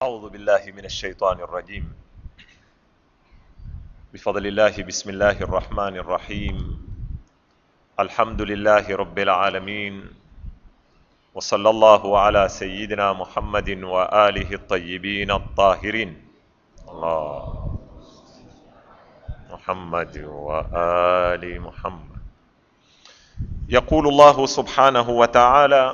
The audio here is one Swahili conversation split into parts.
أعوذ بالله من الشيطان الرجيم بفضل الله بسم الله الرحمن الرحيم الحمد لله رب العالمين وصلى الله على سيدنا محمد وآله الطيبين الطاهرين الله محمد وآل محمد يقول الله سبحانه وتعالى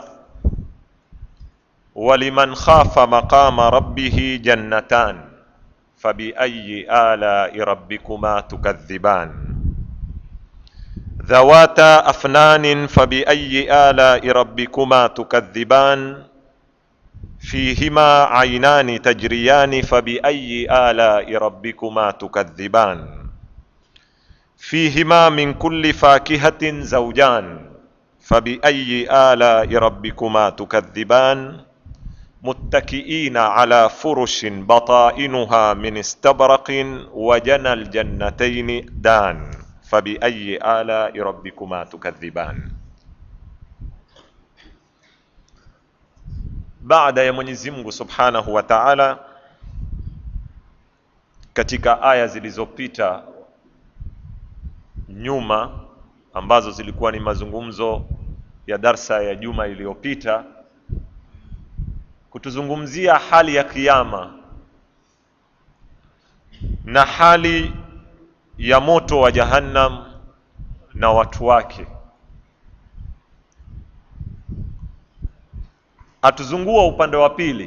ولمن خاف مقام ربه جنتان فبأي آلاء ربكما تكذبان ذواتا أفنان فبأي آلاء ربكما تكذبان فيهما عينان تجريان فبأي آلاء ربكما تكذبان فيهما من كل فاكهة زوجان فبأي آلاء ربكما تكذبان متكئين على فرش بطائنها من استبرق وجنى الجنتين دان فبأي آلاء ربكما تكذبان baada ya Mwenyezi Mungu Subhanahu wa Ta'ala katika aya zilizopita nyuma ambazo zilikuwa ni mazungumzo ya darsa ya juma iliyopita kutuzungumzia hali ya kiyama na hali ya moto wa jahannam na watu wake atuzungua upande wa pili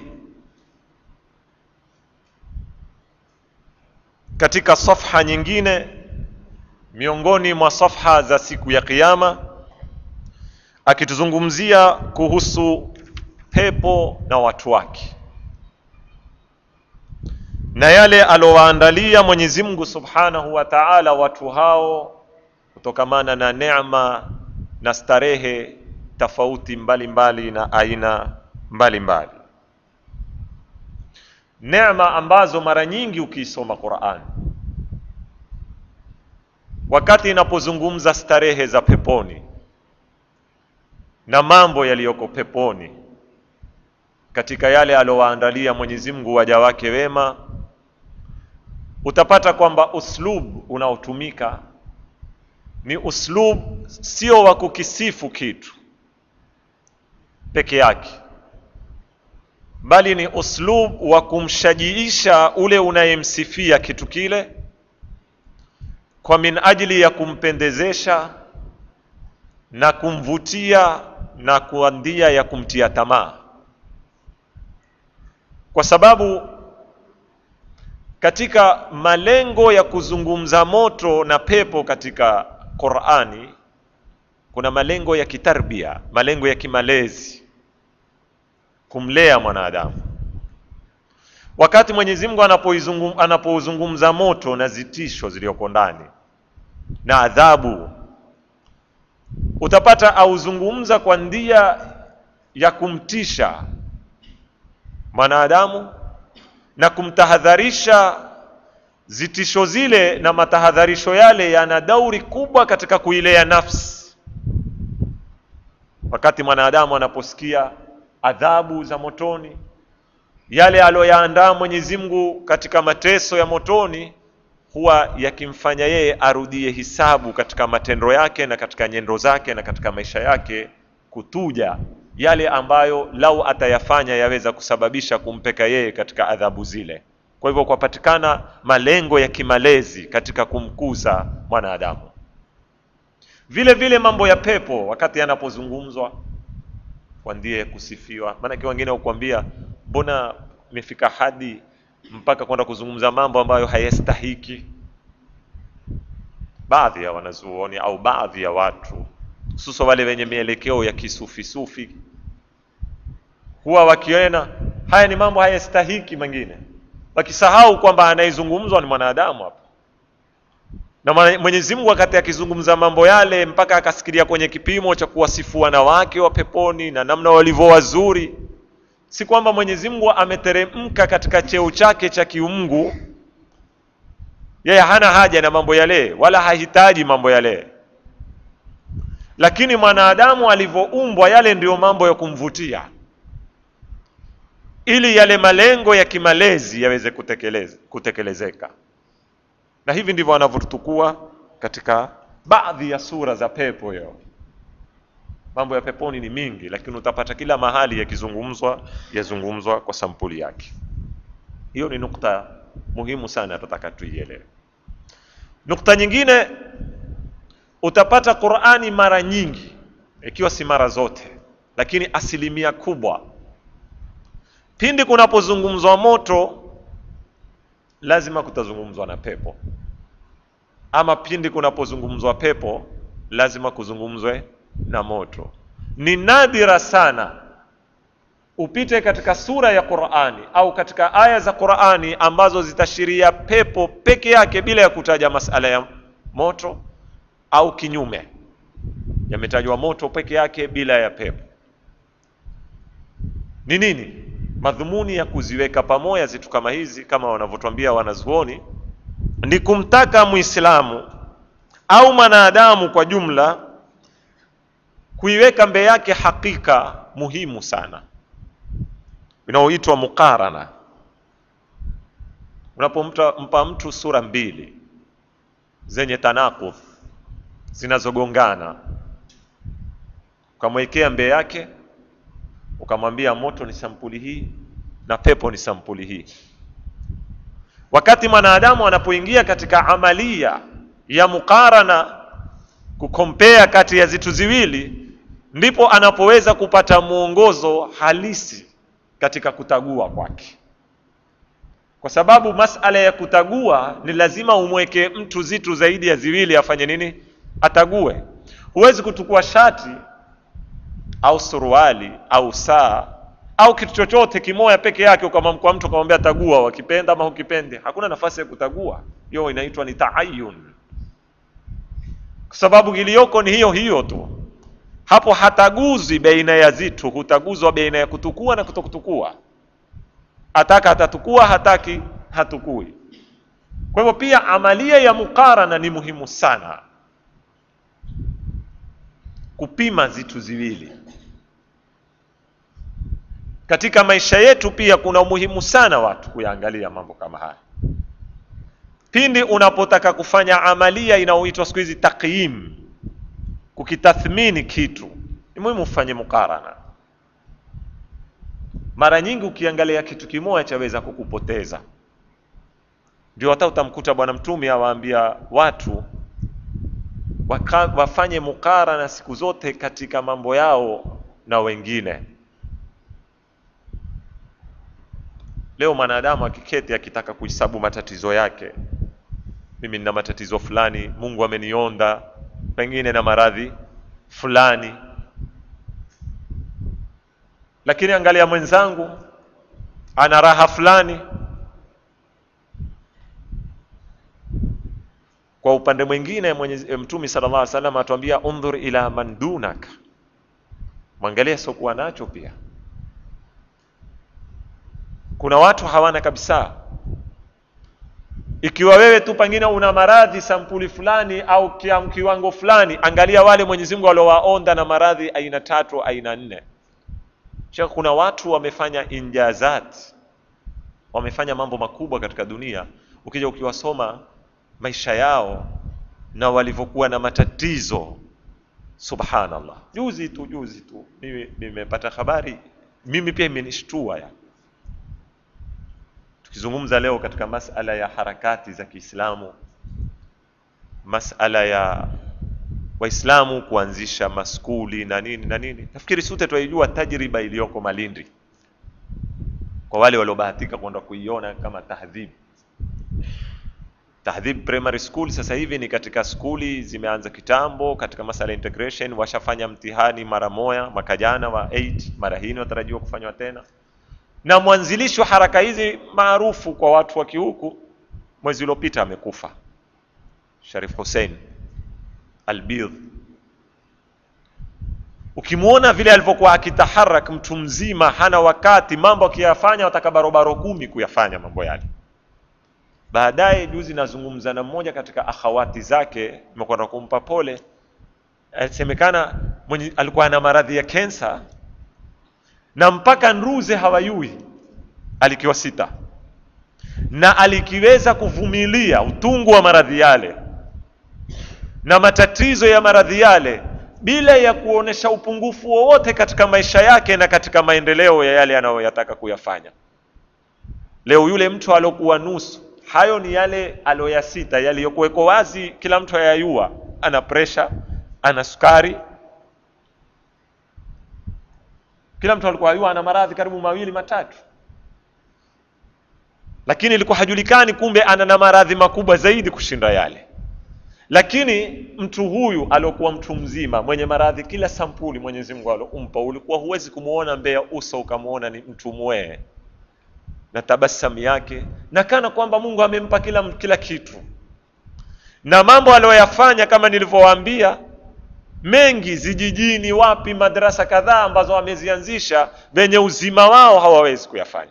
katika safha nyingine miongoni mwa safha za siku ya kiyama akituzungumzia kuhusu pepo na watu wake na yale alowaandalia Mwenyezi Mungu Subhanahu wa Ta'ala watu hao kutokamana na neema na starehe tofauti mbalimbali na aina mbalimbali neema ambazo mara nyingi ukiisoma Qur'an wakati inapozungumza starehe za peponi na mambo yaliyoko peponi katika yale alowaandalia Mwenyezi Mungu waja wake wema utapata kwamba uslub unaotumika ni uslub sio wa kukisifu kitu peke yake bali ni uslub wa kumshajiisha ule unayemsifia kitu kile kwa min ajili ya kumpendezesha na kumvutia na kwa ndia ya kumtia tamaa kwa sababu katika malengo ya kuzungumza moto na pepo katika Qur'ani kuna malengo ya kitarbia, malengo ya kimalezi, kumlea mwanadamu. Wakati Mwenyezi Mungu anapouzungumza moto na zitisho zilizoko ndani na adhabu, utapata auzungumza kwa ndia ya kumtisha mwanadamu na kumtahadharisha zitisho zile na matahadharisho yale yana dauri kubwa katika kuilea nafsi wakati mwanadamu anaposikia adhabu za motoni yale aliyoyaandaa Mwenyezi Mungu katika mateso ya motoni huwa yakimfanya yeye arudie hisabu katika matendo yake na katika nyendo zake na katika maisha yake kutuja yale ambayo lau atayafanya yaweza kusababisha kumpeka yeye katika adhabu zile. Kwa hivyo kwapatikana malengo ya kimalezi katika kumkuza mwanadamu. Vile vile mambo ya pepo wakati yanapozungumzwa kwa ndiye kusifiwa, maanake wengine hukwambia mbona imefika hadi mpaka kwenda kuzungumza mambo ambayo hayastahiki. Baadhi ya wanazuoni au baadhi ya watu hususa wale wenye mielekeo ya kisufisufi huwa wakiona haya ni mambo hayastahiki mengine, wakisahau kwamba anayezungumzwa ni mwanadamu hapa. Na Mwenyezi Mungu wakati akizungumza mambo yale, mpaka akasikilia kwenye kipimo cha kuwasifu wanawake wa peponi na namna walivyo wazuri, si kwamba Mwenyezi Mungu ameteremka katika cheo chake cha kiungu, yeye hana haja na mambo yale, wala hahitaji mambo yale lakini mwanadamu alivyoumbwa, yale ndiyo mambo ya kumvutia. ili yale malengo ya kimalezi yaweze kutekeleze, kutekelezeka na hivi ndivyo wanavyotukua katika baadhi ya sura za pepo hiyo mambo ya peponi ni mingi lakini utapata kila mahali yakizungumzwa yazungumzwa kwa sampuli yake hiyo ni nukta muhimu sana tutataka tuielewe nukta nyingine utapata qurani mara nyingi ikiwa si mara zote lakini asilimia kubwa pindi kunapozungumzwa moto lazima kutazungumzwa na pepo ama pindi kunapozungumzwa pepo lazima kuzungumzwe na moto ni nadira sana upite katika sura ya qurani au katika aya za qurani ambazo zitashiria pepo peke yake bila ya kutaja masala ya moto au kinyume yametajwa moto peke yake bila ya pepo ni nini madhumuni ya kuziweka pamoja zitu kama hizi kama wanavyotwambia wanazuoni ni kumtaka muislamu au mwanadamu kwa jumla kuiweka mbele yake hakika muhimu sana inayoitwa muqarana unapompa mtu sura mbili zenye tanakudh zinazogongana ukamwekea mbele yake ukamwambia moto ni sampuli hii na pepo ni sampuli hii wakati mwanadamu anapoingia katika amalia ya muqarana kukompea kati ya zitu ziwili ndipo anapoweza kupata mwongozo halisi katika kutagua kwake kwa sababu masala ya kutagua ni lazima umweke mtu zitu zaidi ya ziwili afanye nini atague huwezi kutukua shati au suruali au saa au kitu chochote kimoya peke yake ukamwamkwa mtu ukamwambia tagua wakipenda ama ukipende hakuna nafasi ya kutagua hiyo inaitwa ni taayun kwa sababu iliyoko ni hiyo hiyo tu hapo hataguzwi baina ya zitu hutaguzwa baina ya kutukua na kutokutukua ataka atatukua hataki hatukui kwa hivyo pia amalia ya mukarana ni muhimu sana kupima zitu ziwili katika maisha yetu pia kuna umuhimu sana watu kuyaangalia mambo kama haya pindi unapotaka kufanya amalia inayoitwa siku hizi taqyim kukitathmini kitu ni muhimu ufanye mukarana mara nyingi ukiangalia kitu kimoja chaweza kukupoteza ndio hata utamkuta bwana mtume awaambia watu waka, wafanye mukarana siku zote katika mambo yao na wengine leo mwanadamu akiketi akitaka kuhesabu matatizo yake mimi nina matatizo fulani mungu amenionda pengine na maradhi fulani lakini angalia mwenzangu ana raha fulani kwa upande mwingine mwenye mtume sallallahu alaihi wasallam atuambia undhur ila man dunak mwangalie sokuwa nacho pia kuna watu hawana kabisa ikiwa wewe tu pengine una maradhi sampuli fulani au kiwango fulani angalia wale mwenyezi mungu waliowaonda na maradhi aina tatu aina nne Shaka kuna watu wamefanya injazat wamefanya mambo makubwa katika dunia ukija ukiwasoma maisha yao na walivyokuwa na matatizo subhanallah juzi tu juzi tu mimi nimepata habari mimi pia imenishtua ya tukizungumza leo katika masala ya harakati za Kiislamu masala ya waislamu kuanzisha maskuli na nini na nini nafikiri sote twaijua tajriba iliyoko malindi kwa wale waliobahatika kwenda kuiona kama tahdhib tahdhib primary school sasa hivi ni katika skuli zimeanza kitambo katika masala ya integration washafanya mtihani mara moya mwaka jana wa 8 mara hii watarajiwa kufanywa tena na mwanzilishi wa haraka hizi maarufu kwa watu wa kihuku mwezi uliopita amekufa Sharif Hussein Albidh. Ukimwona vile alivyokuwa akitaharak mtu mzima, hana wakati, mambo akiyafanya wataka barobaro kumi kuyafanya mambo yale. Baadaye juzi nazungumza na mmoja katika akhawati zake, nimekwenda kumpa pole, alisemekana mwenye alikuwa na maradhi ya kensa na mpaka nruze hawayui alikiwa sita na alikiweza kuvumilia utungu wa maradhi yale na matatizo ya maradhi yale bila ya kuonesha upungufu wowote katika maisha yake na katika maendeleo ya yale anayoyataka kuyafanya. Leo yule mtu aliokuwa nusu, hayo ni yale aloyasita, yaliyokuweko wazi, kila mtu ayayua, ana presha, ana sukari, kila mtu alikuwa ayua ana maradhi karibu mawili matatu, lakini ilikuwa hajulikani, kumbe ana na maradhi makubwa zaidi kushinda yale lakini mtu huyu aliokuwa mtu mzima mwenye maradhi kila sampuli Mwenyezi Mungu alompa, ulikuwa huwezi kumuona mbele ya uso ukamuona ni mtu mwee na tabasamu yake, na kana kwamba Mungu amempa kila, kila kitu, na mambo aliyoyafanya kama nilivyowaambia mengi zijijini, wapi, madarasa kadhaa ambazo wamezianzisha, venye uzima wao hawawezi kuyafanya.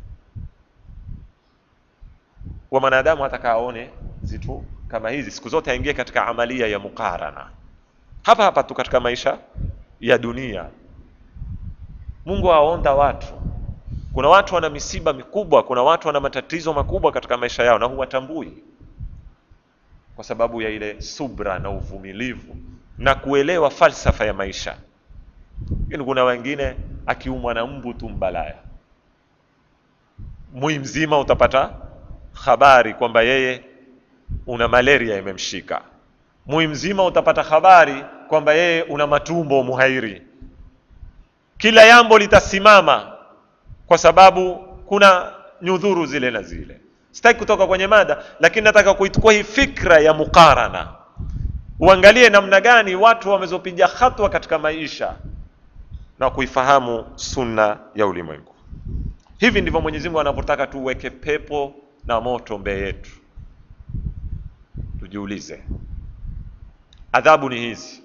Wa mwanadamu ataka aone zitu kama hizi siku zote aingie katika amalia ya mukarana hapa hapa tu katika maisha ya dunia. Mungu aonda watu. Kuna watu wana misiba mikubwa, kuna watu wana matatizo makubwa katika maisha yao na huwatambui kwa sababu ya ile subra na uvumilivu na kuelewa falsafa ya maisha. Lakini kuna wengine akiumwa na mbu tu mbalaya, mwi mzima utapata habari kwamba yeye una malaria imemshika. Mwi mzima utapata habari kwamba yeye una matumbo muhairi. Kila jambo litasimama kwa sababu kuna nyudhuru zile na zile. Sitaki kutoka kwenye mada, lakini nataka kuitukua hii fikra ya mukarana, uangalie namna gani watu wamezopiga hatua katika maisha na kuifahamu sunna ya ulimwengu. Hivi ndivyo Mwenyezi Mungu anavyotaka tuweke pepo na moto mbele yetu. Tujiulize, adhabu ni hizi.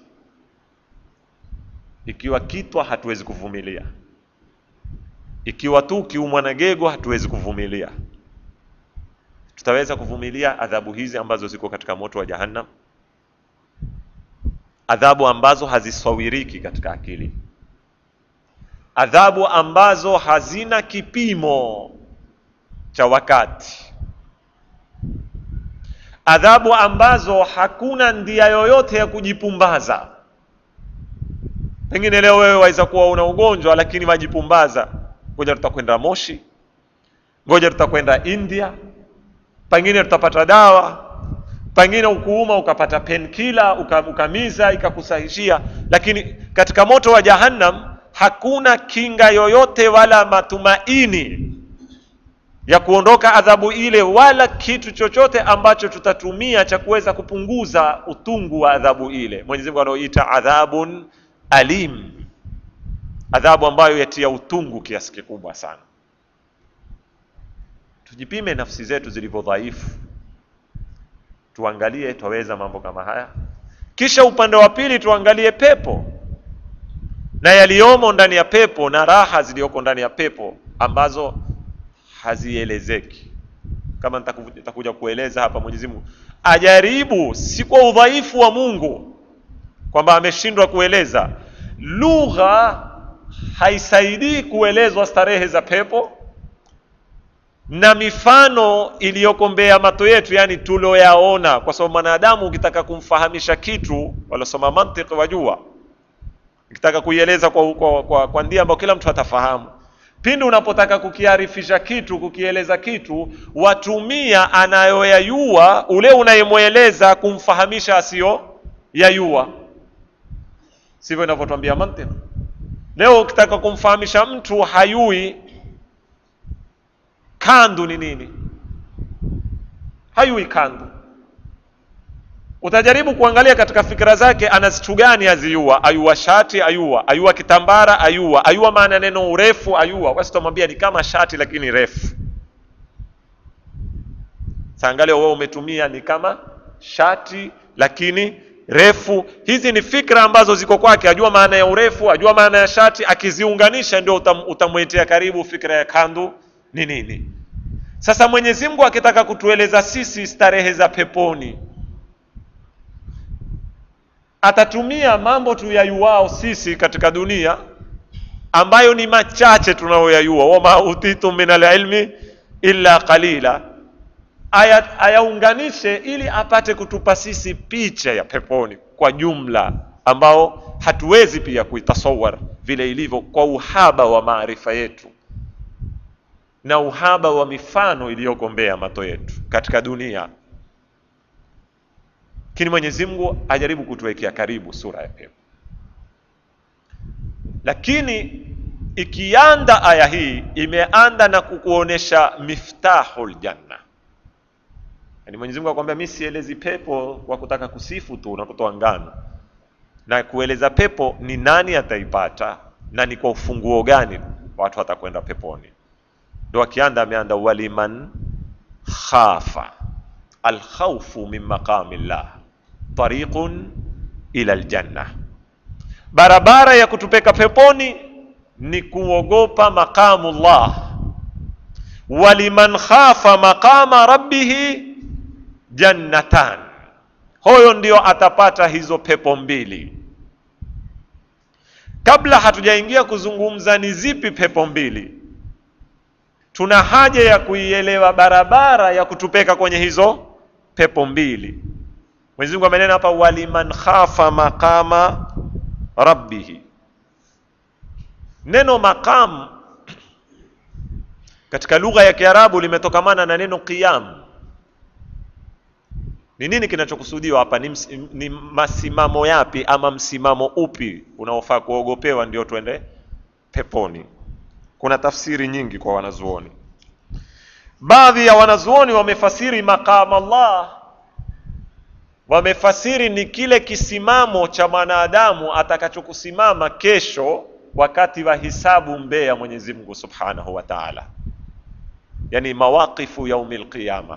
Ikiwa kitwa hatuwezi kuvumilia, ikiwa tu kiumwa na gego hatuwezi kuvumilia, tutaweza kuvumilia adhabu hizi ambazo ziko katika moto wa Jahannam, adhabu ambazo hazisawiriki katika akili, adhabu ambazo hazina kipimo cha wakati adhabu ambazo hakuna ndia yoyote ya kujipumbaza. Pengine leo wewe waweza kuwa una ugonjwa lakini wajipumbaza, ngoja tutakwenda Moshi, ngoja tutakwenda India, pengine tutapata dawa, pengine ukuuma ukapata penkila ukamiza ikakusahishia. Lakini katika moto wa Jahannam hakuna kinga yoyote wala matumaini ya kuondoka adhabu ile wala kitu chochote ambacho tutatumia cha kuweza kupunguza utungu wa adhabu ile. Mwenyezi Mungu anaoita adhabun alim, adhabu ambayo yatia utungu kiasi kikubwa sana. Tujipime nafsi zetu zilivyo dhaifu, tuangalie twaweza mambo kama haya. Kisha upande wa pili tuangalie pepo na yaliyomo ndani ya pepo na raha zilizoko ndani ya pepo ambazo hazielezeki. Kama nitakuja kueleza hapa, Mwenyezi Mungu ajaribu, si kwa udhaifu wa Mungu kwamba ameshindwa kueleza. Lugha haisaidii kuelezwa starehe za pepo na mifano iliyoko mbele ya macho yetu, yani tulioyaona, kwa sababu mwanadamu ukitaka kumfahamisha kitu, walosoma mantiki wajua, ukitaka kuieleza kwa, kwa, kwa, kwa ndia ambayo kila mtu atafahamu pindi unapotaka kukiarifisha kitu, kukieleza kitu, watumia anayoyayua ule unayemweleza kumfahamisha asiyo yayua. Sivyo inavyotwambia mantiki. Leo ukitaka kumfahamisha mtu hayui kandu ni nini, hayui kandu, utajaribu kuangalia katika fikra zake ana zitu gani aziyua, ayua shati ayua, ayua kitambara ayua, ayua maana neno urefu ayua. Basi tutamwambia ni kama shati lakini refu. Saangalia wewe umetumia ni kama shati lakini refu. Hizi ni fikra ambazo ziko kwake, ajua maana ya urefu, ajua maana ya shati, akiziunganisha ndio utam, utamwetea karibu fikra ya kandu ni nini. Sasa Mwenyezi Mungu akitaka kutueleza sisi starehe za peponi atatumia mambo tuyayuwao sisi katika dunia ambayo ni machache tunayoyajua, wama utitu min alilmi illa qalila, aya ayaunganishe ili apate kutupa sisi picha ya peponi kwa jumla, ambao hatuwezi pia kuitasawar vile ilivyo kwa uhaba wa maarifa yetu na uhaba wa mifano iliyogombea mato yetu katika dunia. Lakini Mwenyezi Mungu ajaribu kutuwekea karibu sura ya pepo. Lakini ikianda aya hii imeanda na kukuonesha miftahul janna, yaani Mwenyezi Mungu akwambia, mimi sielezi pepo kwa kutaka kusifu tu na kutoa ngano, na kueleza pepo ni nani ataipata na ni kwa ufunguo gani watu watakwenda peponi. Ndo akianda ameanda waliman khafa alkhawfu min maqami llah tariqun ila aljanna, barabara ya kutupeka peponi ni kuogopa maqamu llah. Waliman khafa maqama rabbihi jannatan, huyo ndio atapata hizo pepo mbili. Kabla hatujaingia kuzungumza ni zipi pepo mbili, tuna haja ya kuielewa barabara ya kutupeka kwenye hizo pepo mbili. Mwenyezi Mungu amenena hapa, waliman khafa maqama rabbihi. Neno maqam katika lugha ya Kiarabu limetokamana na neno qiyam. Ni nini kinachokusudiwa hapa? Ni, ms, ni masimamo yapi ama msimamo upi unaofaa kuogopewa ndio twende peponi? Kuna tafsiri nyingi kwa wanazuoni. Baadhi ya wanazuoni wamefasiri maqam Allah, wamefasiri ni kile kisimamo cha mwanadamu atakachokusimama kesho wakati wa hisabu mbele ya Mwenyezi Mungu Subhanahu wa Ta'ala, yani mawaqifu yaumil qiyama,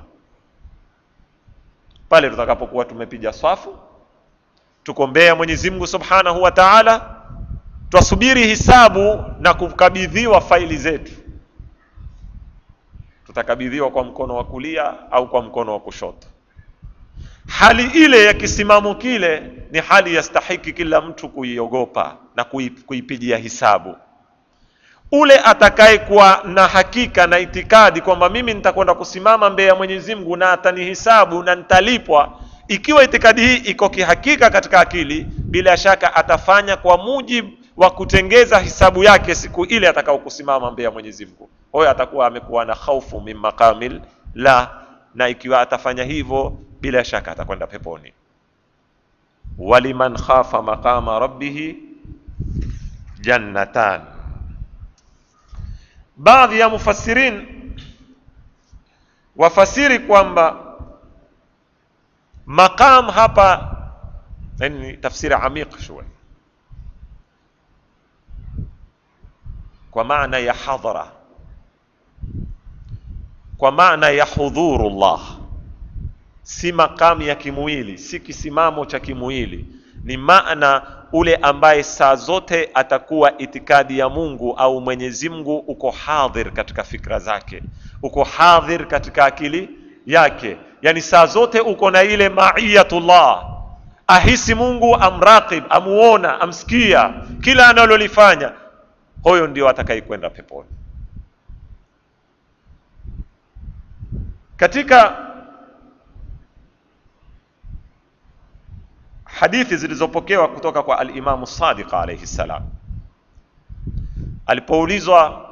pale tutakapokuwa tumepiga swafu, tuko mbele ya Mwenyezi Mungu Subhanahu wa Ta'ala, twasubiri hisabu na kukabidhiwa faili zetu. Tutakabidhiwa kwa mkono wa kulia au kwa mkono wa kushoto. Hali ile ya kisimamo kile ni hali yastahiki kila mtu kuiogopa na kuipigia hisabu. Ule atakayekuwa na hakika na itikadi kwamba mimi nitakwenda kusimama mbele ya Mwenyezi Mungu na atanihisabu na nitalipwa, ikiwa itikadi hii iko kihakika katika akili, bila shaka atafanya kwa mujibu wa kutengeza hisabu yake siku ile atakao kusimama mbele ya Mwenyezi Mungu. Huyo atakuwa amekuwa na khaufu min maqamil la, na ikiwa atafanya hivyo bila shaka atakwenda peponi. waliman khafa maqama rabbihi jannatan. Baadhi ya mufassirin wafasiri kwamba maqam hapa ni tafsiri amiq shوي kwa maana ya hadhara, kwa maana ya hudhurullah si makamu ya kimwili, si kisimamo cha kimwili, ni maana ule ambaye saa zote atakuwa itikadi ya Mungu au Mwenyezi Mungu uko hadhir katika fikra zake, uko hadhir katika akili yake, yani saa zote uko na ile maiyatullah, ahisi Mungu, amraqib, amuona, amsikia kila analolifanya. Huyo ndio atakayekwenda peponi. Katika hadithi zilizopokewa kutoka kwa al-Imamu Sadiq alayhi salam, alipoulizwa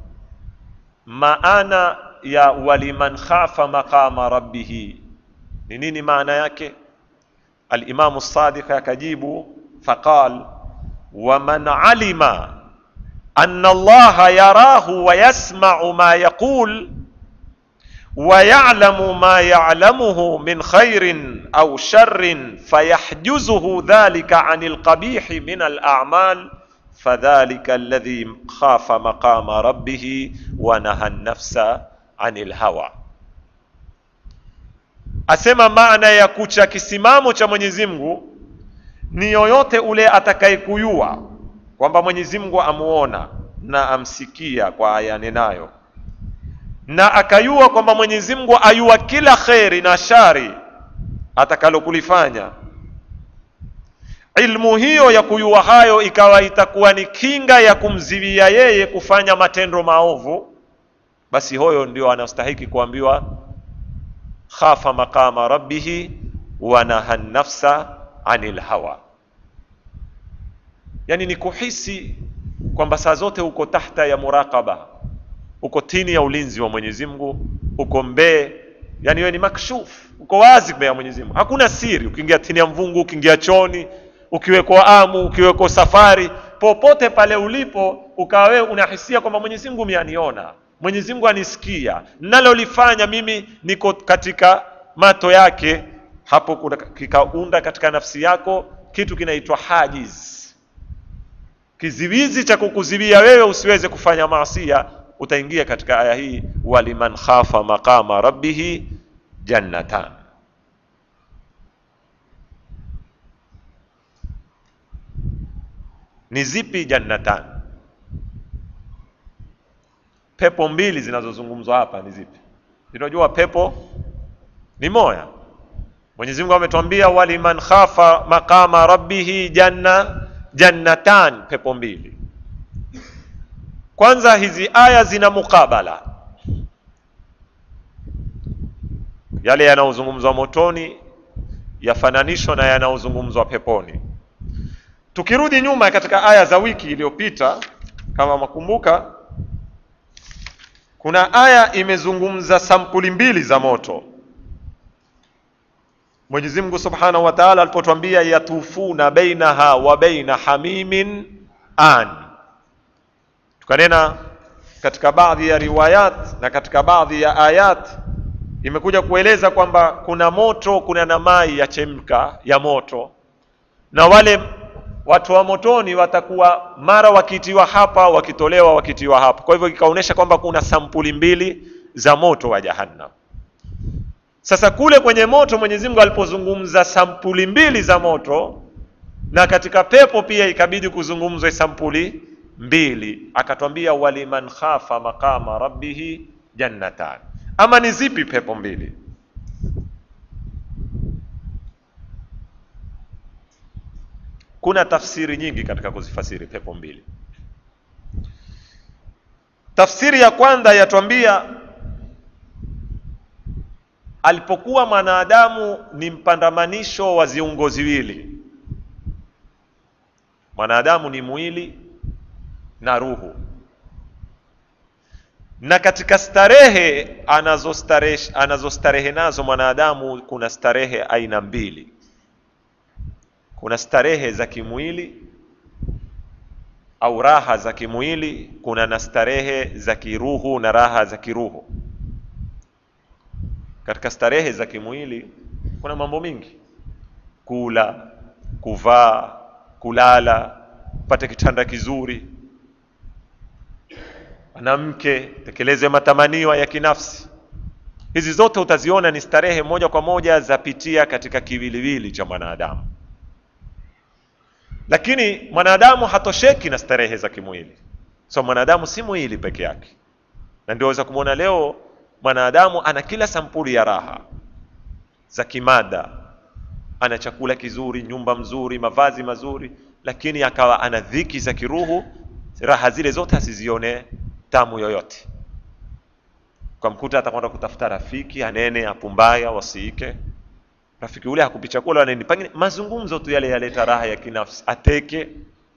maana ya waliman khafa maqama rabbihi ni nini maana yake, al-Imamu Sadiq akajibu faqal waman alima anna Allaha yarahu wa yasma'u ma yaqul wa ya'lamu ma ya'lamuhu min khairin aw sharrin fayahjuzuhu dhalika 'anil qabihi min al-a'mal fadhalika alladhi khafa maqama rabbih wa naha an-nafsa 'anil hawa. Asema maana ya kucha kisimamo cha Mwenyezi Mungu ni yoyote ule atakayekuyua kwamba Mwenyezi Mungu amuona na amsikia kwa aya nenayo na akayua kwamba Mwenyezi Mungu ayua kila kheri na shari atakalokulifanya, ilmu hiyo ya kuyua hayo ikawa itakuwa ni kinga ya kumziwia yeye kufanya matendo maovu, basi huyo ndio anastahiki kuambiwa khafa maqama rabbihi wa naha nafsa anil hawa, yani ni kuhisi kwamba saa zote uko tahta ya muraqaba, uko chini ya ulinzi wa Mwenyezi Mungu, uko mbee, yani wewe ni makshuf, uko wazi mbele ya Mwenyezi Mungu, hakuna siri. Ukiingia chini ya mvungu, ukiingia choni, ukiwekwa amu, ukiwekwa safari, popote pale ulipo, ukawa wewe unahisia kwamba Mwenyezi Mungu mianiona, Mwenyezi Mungu anisikia, nalolifanya mimi niko katika mato yake. Hapo kuna kikaunda katika nafsi yako kitu kinaitwa hajiz kiziwizi cha kukuziwia wewe usiweze kufanya maasia, utaingia katika aya hii, waliman khafa maqama rabbihi jannatan. Ni zipi jannatan? Pepo mbili zinazozungumzwa hapa ni zipi? Tunajua pepo ni moya. Mwenyezi Mungu ametuambia waliman khafa maqama rabbihi janna jannatan, pepo mbili. Kwanza hizi aya zina mukabala, yale yanayozungumzwa motoni yafananishwa na yanayozungumzwa peponi. Tukirudi nyuma katika aya za wiki iliyopita, kama makumbuka, kuna aya imezungumza sampuli mbili za moto. Mwenyezi Mungu Subhanahu wa Ta'ala alipotwambia yatufuna bainaha wa baina hamimin an, tukanena katika baadhi ya riwayat na katika baadhi ya ayat imekuja kueleza kwamba kuna moto, kuna na mai ya chemka ya moto, na wale watu wa motoni watakuwa mara wakitiwa hapa, wakitolewa, wakitiwa hapa. Kwa hivyo ikaonyesha kwamba kuna sampuli mbili za moto wa Jahannam. Sasa kule kwenye moto Mwenyezi Mungu alipozungumza sampuli mbili za moto, na katika pepo pia ikabidi kuzungumzwe sampuli mbili, akatwambia waliman khafa maqama rabbihi jannatan. Ama ni zipi pepo mbili? Kuna tafsiri nyingi katika kuzifasiri pepo mbili. Tafsiri ya kwanza yatwambia alipokuwa mwanadamu ni mpandamanisho wa viungo viwili. Mwanadamu ni mwili na ruhu, na katika starehe anazostarehe anazostarehe nazo mwanadamu kuna starehe aina mbili. Kuna starehe za kimwili au raha za kimwili, kuna na starehe za kiruhu na raha za kiruhu. Katika starehe za kimwili kuna mambo mingi: kula, kuvaa, kulala, upate kitanda kizuri, mwanamke, tekeleze matamanio ya kinafsi. Hizi zote utaziona ni starehe moja kwa moja zapitia katika kiwiliwili cha mwanadamu, lakini mwanadamu hatosheki na starehe za kimwili. So mwanadamu si mwili peke yake, na ndio waweza kumwona leo mwanadamu ana kila sampuli ya raha za kimada, ana chakula kizuri, nyumba mzuri, mavazi mazuri, lakini akawa ana dhiki za kiruhu. Raha zile zote asizione tamu yoyote. Kwa mkuta atakwenda kutafuta rafiki anene, apumbaya, wasiike. Rafiki ule hakupi chakula, aneni pengine mazungumzo tu yale yaleta raha ya kinafsi, ateke.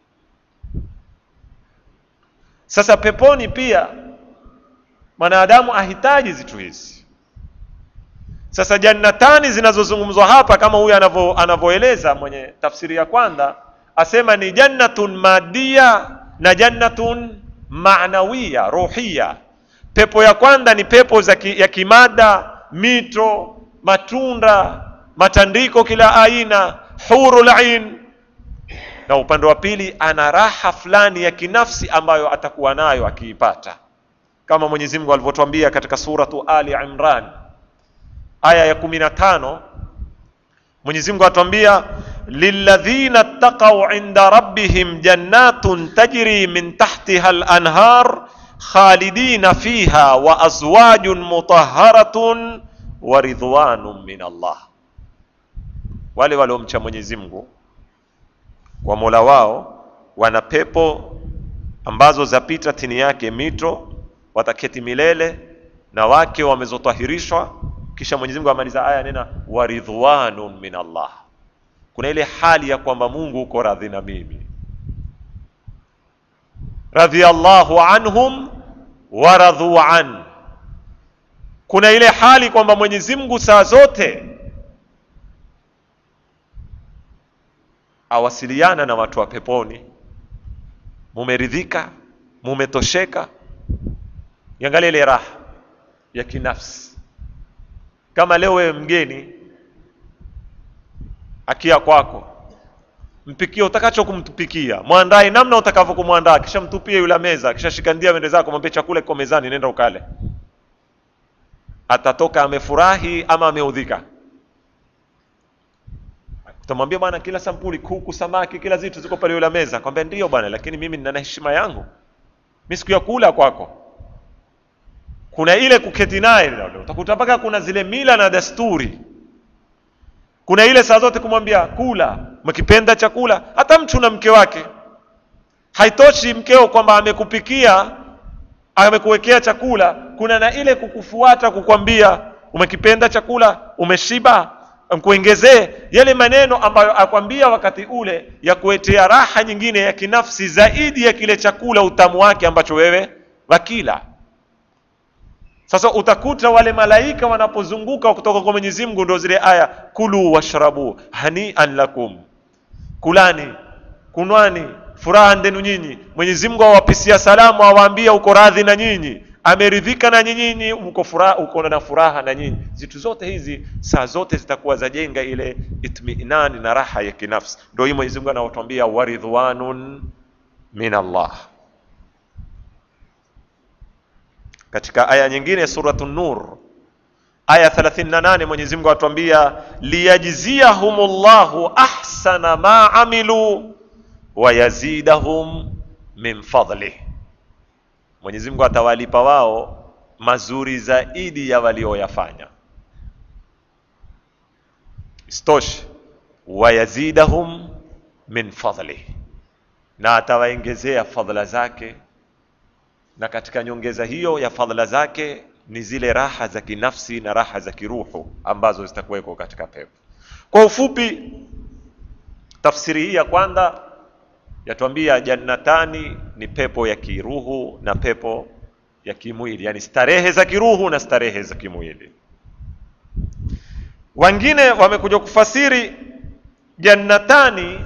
Sasa peponi pia mwanadamu ahitaji zitu hizi. Sasa jannatani zinazozungumzwa hapa, kama huyu anavyoeleza mwenye tafsiri ya kwanza, asema ni jannatun madia na jannatun maanawiya ruhiya. Pepo ya kwanza ni pepo za ki, ya kimada, mito, matunda, matandiko kila aina, hurul ain, na upande wa pili ana raha fulani ya kinafsi ambayo atakuwa nayo akiipata kama Mwenyezi Mungu alivyotwambia katika suratu Ali Imran aya ya kumi na tano Mwenyezi Mungu atwambia lilladhina ttaqau inda rabbihim jannatun tajri min tahtiha al-anhar khalidina fiha wa azwajun mutahharatun wa ridwanun min Allah, wale waliomcha Mwenyezi Mungu kwa mola wao wana pepo ambazo zapita chini yake mito wataketi milele na wake wamezotahirishwa kisha mwenyezi mungu amaliza aya nena waridhwanun min allah kuna ile hali ya kwamba mungu uko radhi na mimi radhiallahu anhum waradhu an kuna ile hali kwamba mwenyezi mungu saa zote awasiliana na watu wa peponi mumeridhika mumetosheka iangalia ile raha ya kinafsi kama leo wewe mgeni akia kwako mpikie utakacho kumtupikia mwandae namna utakavyo kumwandaa kisha mtupie yule meza kisha shikandia mende zako mwambie chakula kiko mezani nenda ukale atatoka amefurahi ama ameudhika utamwambia bwana kila sampuli kuku samaki kila zitu ziko pale yule meza kwambia ndio bwana lakini mimi nina heshima yangu mi siku ya kula kwako kuna ile kuketi naye utakuta mpaka kuna zile mila na desturi kuna ile saa zote kumwambia kula mkipenda chakula hata mtu na mke wake haitoshi mkeo kwamba amekupikia amekuwekea chakula kuna na ile kukufuata kukwambia umekipenda chakula umeshiba mkuongezee yale maneno ambayo akwambia wakati ule ya kuetea raha nyingine ya kinafsi zaidi ya kile chakula utamu wake ambacho wewe wakila sasa utakuta wale malaika wanapozunguka kutoka kwa Mwenyezi Mungu ndio zile aya kulu washrabu hanian lakum kulani kunwani furaha ndenu nyinyi Mwenyezi Mungu awapisia salamu awaambia uko radhi na nyinyi ameridhika na nyinyi uko furaha uko na furaha na nyinyi zitu zote hizi saa zote zitakuwa zajenga ile itminani na raha ya kinafsi ndio hii Mwenyezi Mungu anawatuambia waridhwanun min Allah katika aya nyingine suratu nur aya 38 Mwenyezi Mungu atuambia liyajziyahumullahu ahsana ma amilu wa yazidahum min fadlih Mwenyezi Mungu atawalipa wao mazuri zaidi ya walioyafanya istoshe wayazidahum min fadlih na atawaongezea fadhila zake na katika nyongeza hiyo ya fadhila zake ni zile raha za kinafsi na raha za kiruhu ambazo zitakuweko katika pepo kwa ufupi tafsiri hii ya kwanza yatuambia jannatani ni pepo ya kiruhu na pepo ya kimwili yani starehe za kiruhu na starehe za kimwili wengine wamekuja kufasiri jannatani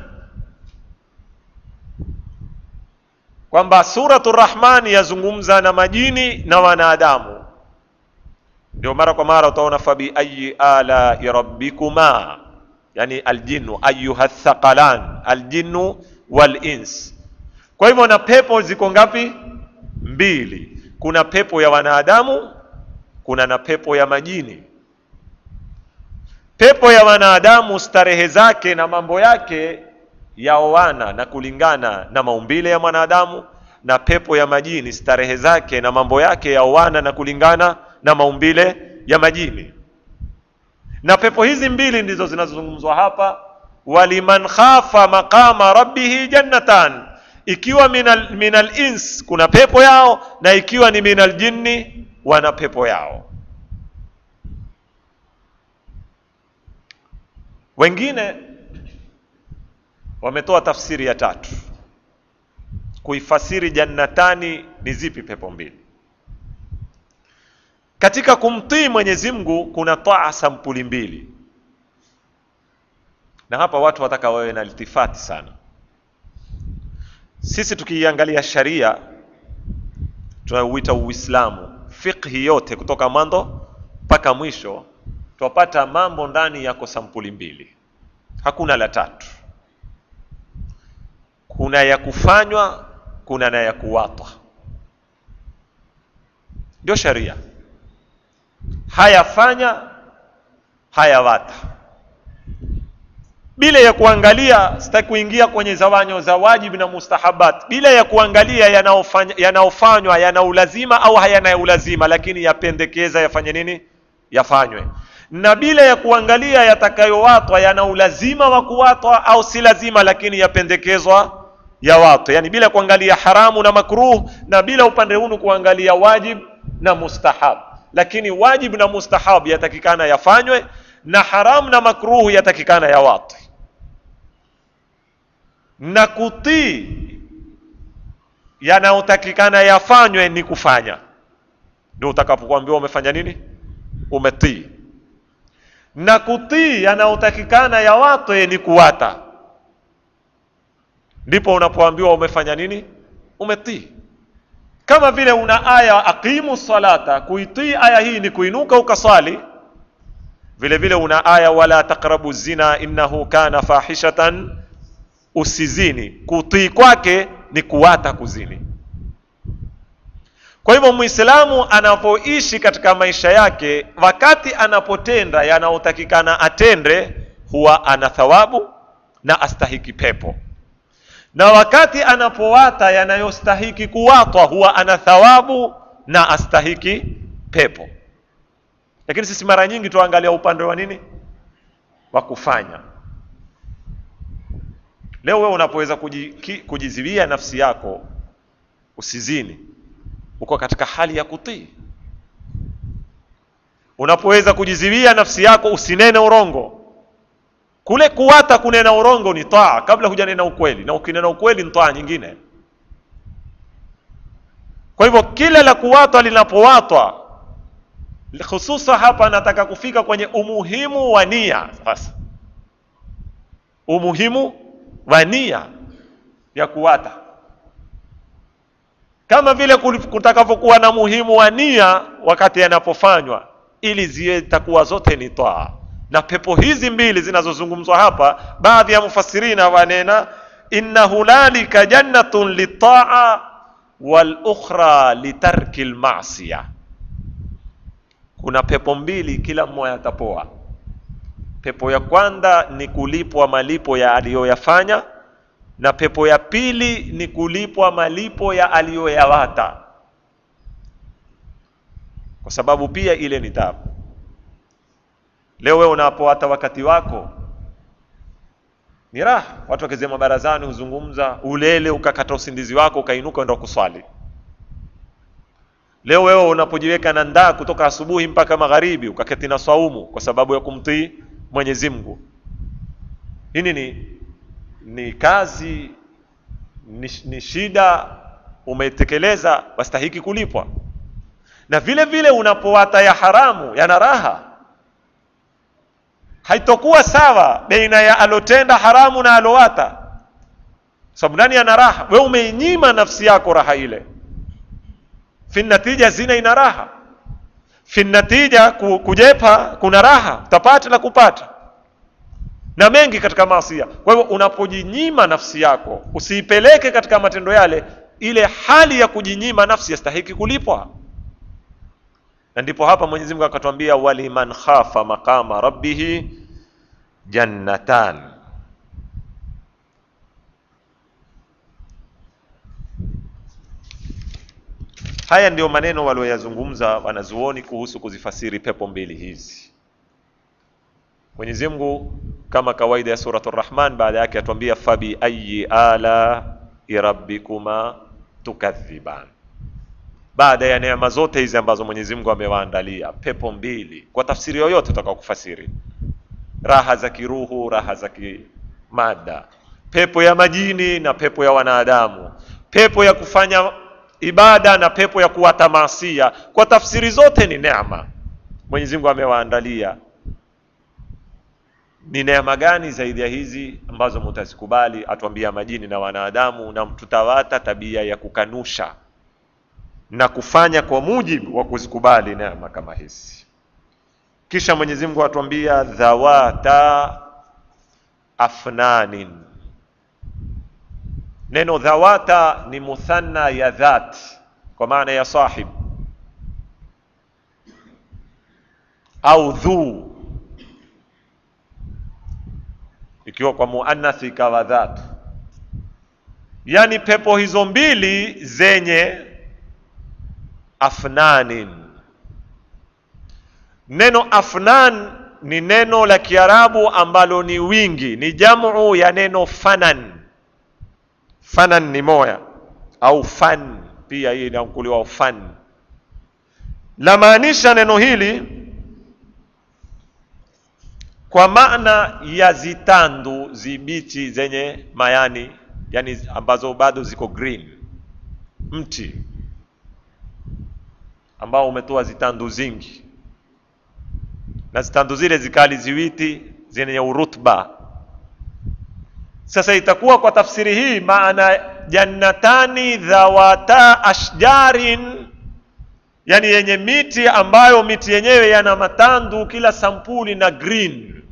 kwamba suratu rahmani yazungumza na majini na wanadamu ndio mara kwa mara utaona fabi ayi ala rabbikuma yani aljinnu ayuha thaqalan aljinnu wal ins kwa hivyo na pepo ziko ngapi mbili kuna pepo ya wanadamu kuna na pepo ya majini pepo ya wanadamu starehe zake na mambo yake yaoana na kulingana na maumbile ya mwanadamu na pepo ya majini starehe zake na mambo yake yaoana na kulingana na maumbile ya majini na pepo hizi mbili ndizo zinazozungumzwa hapa waliman khafa maqama rabbihi jannatan ikiwa minal, minal ins kuna pepo yao na ikiwa ni minal jinni wana pepo yao wengine wametoa tafsiri ya tatu kuifasiri jannatani ni zipi pepo mbili katika kumtii Mwenyezi Mungu kuna taa sampuli mbili na hapa watu wataka wawe na iltifati sana sisi tukiiangalia sharia tunauita uislamu fiqhi yote kutoka mwanzo mpaka mwisho twapata mambo ndani yako sampuli mbili hakuna la tatu kuna ya kufanywa kuna na ya kuwatwa ndio sharia haya fanya haya wata bila ya kuangalia sitaki kuingia kwenye zawanyo za wajibu na mustahabat bila ya kuangalia yanaofanywa yana yana ulazima au hayana ulazima lakini yapendekeza yafanye nini yafanywe na bila ya kuangalia yatakayowatwa yana ulazima wa kuwatwa au si lazima lakini yapendekezwa ya watu yani bila kuangalia haramu na makruh na bila upande hunu kuangalia wajib na mustahab lakini wajib na mustahab yatakikana yafanywe na haramu na makruh yatakikana ya watu na kutii yanayotakikana yafanywe ni kufanya ndio utakapokuambiwa umefanya nini umetii na kutii yanayotakikana ya watu ni kuwata ndipo unapoambiwa umefanya nini umetii kama vile una aya aqimu salata kuitii aya hii ni kuinuka ukaswali vile vile una aya wala taqrabu zina innahu kana fahishatan usizini kutii kwake ni kuwata kuzini kwa hivyo muislamu anapoishi katika maisha yake wakati anapotenda yanayotakikana atende huwa ana thawabu na astahiki pepo na wakati anapowata yanayostahiki kuwatwa huwa ana thawabu na astahiki pepo lakini sisi mara nyingi tuangalia upande wa nini wa kufanya leo wewe unapoweza kujiziwia nafsi yako usizini uko katika hali ya kutii unapoweza kujiziwia nafsi yako usinene urongo kule kuwata kunena urongo ni taa kabla hujanena ukweli na ukinena ukweli ni taa nyingine kwa hivyo kila la kuwatwa linapowatwa hususa hapa nataka kufika kwenye umuhimu wa nia sasa umuhimu wa nia ya kuwata kama vile kutakavyokuwa na muhimu wa nia wakati yanapofanywa ili ziwe takuwa zote ni taa na pepo hizi mbili zinazozungumzwa hapa baadhi ya mufassirina wanena inna hunalika jannatun litaa wal ukhra litarki lmasiya kuna pepo mbili kila mmoja atapoa pepo ya kwanza ni kulipwa malipo ya aliyoyafanya na pepo ya pili ni kulipwa malipo ya aliyoyawata kwa sababu pia ile ni tabu leo wewe unapowata wakati wako ni raha watu wakizema barazani huzungumza ulele ukakata usingizi wako ukainuka enda kuswali leo wewe unapojiweka na ndaa kutoka asubuhi mpaka magharibi ukaketi na swaumu kwa sababu ya kumtii mwenyezi mungu hini ni ni kazi ni, ni shida umetekeleza wastahiki kulipwa na vile vile unapowata ya haramu yana raha haitokuwa sawa baina ya alotenda haramu na alowata sababu nani ana raha we umeinyima nafsi yako raha ile fi natija zina ina raha fi natija kujepa kuna raha utapata na kupata na mengi katika maasia kwa hivyo unapojinyima nafsi yako usiipeleke katika matendo yale ile hali ya kujinyima nafsi yastahiki kulipwa na ndipo hapa mwenyezi mungu akatwambia waliman khafa maqama rabbihi jannatan haya ndiyo maneno walioyazungumza wanazuoni kuhusu kuzifasiri pepo mbili hizi mwenyezi mungu kama kawaida ya suratu rahman baada yake atuambia fabi ayi ala rabbikuma tukadhiban baada ya neema zote hizi ambazo mwenyezi mungu amewaandalia pepo mbili kwa tafsiri yoyote utakao kufasiri raha za kiruhu raha za kimada pepo ya majini na pepo ya wanadamu pepo ya kufanya ibada na pepo ya kuwata maasia kwa tafsiri zote ni neema mwenyezi mungu amewaandalia ni neema gani zaidi ya hizi ambazo mutazikubali atuambia majini na wanadamu na tutawata tabia ya kukanusha na kufanya kwa mujibu wa kuzikubali neema kama hizi kisha mwenyezi mungu atuambia dhawata afnanin neno dhawata ni muthanna ya dhat kwa maana ya sahib au dhuu ikiwa kwa muannathi ikawa dhatu yaani pepo hizo mbili zenye afnanin neno afnan ni neno la kiarabu ambalo ni wingi ni jamu ya neno fanan fanan ni moya au fan pia hii inakuliwa fan lamaanisha neno hili kwa maana ya zitandu zibichi zenye mayani yani ambazo bado ziko green mti ambao umetoa zitandu zingi na zitandu zile zikali ziwiti zenye urutba sasa itakuwa kwa tafsiri hii maana jannatani dhawata ashjarin yani yenye miti ambayo miti yenyewe yana matandu kila sampuli na green